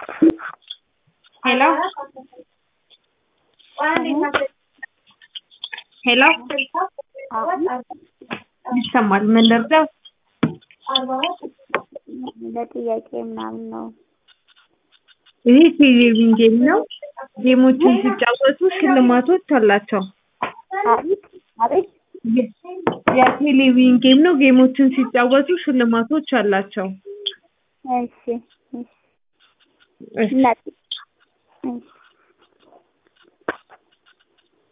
ሄሎ ሄሎ ይሰማል። ምን ልርዳው? ለጥያቄ ምናምን ነው። ይህ ቴሌቪዥን ጌም ነው። ጌሞችን ሲጫወቱ ሽልማቶች አላቸው። አቤት አቤት የቴሌቪዥን ጌም ነው። ጌሞችን ሲጫወቱ ሽልማቶች አላቸው። እሺ እሺ እናቴ እሺ